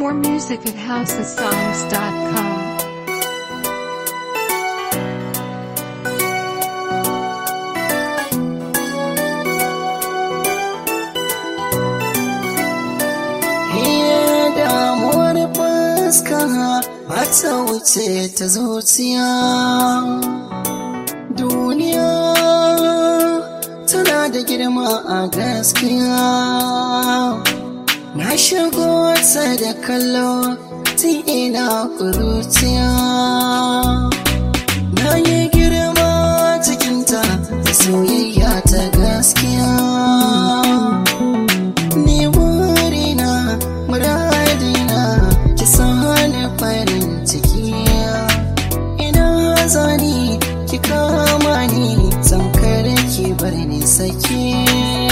More music at housesongs.com. Iya damuwar fuska ba ta wuce ta zuciya. Duniya tana da girma a gaskiya. Na shigo ta da kallo tun ina kuruciya. Na yi girma cikinta da soyayya ta gaskiya. Ni burina muradina ki sani farin ciki ina zani ki kama ni tamkar ki bar ni sake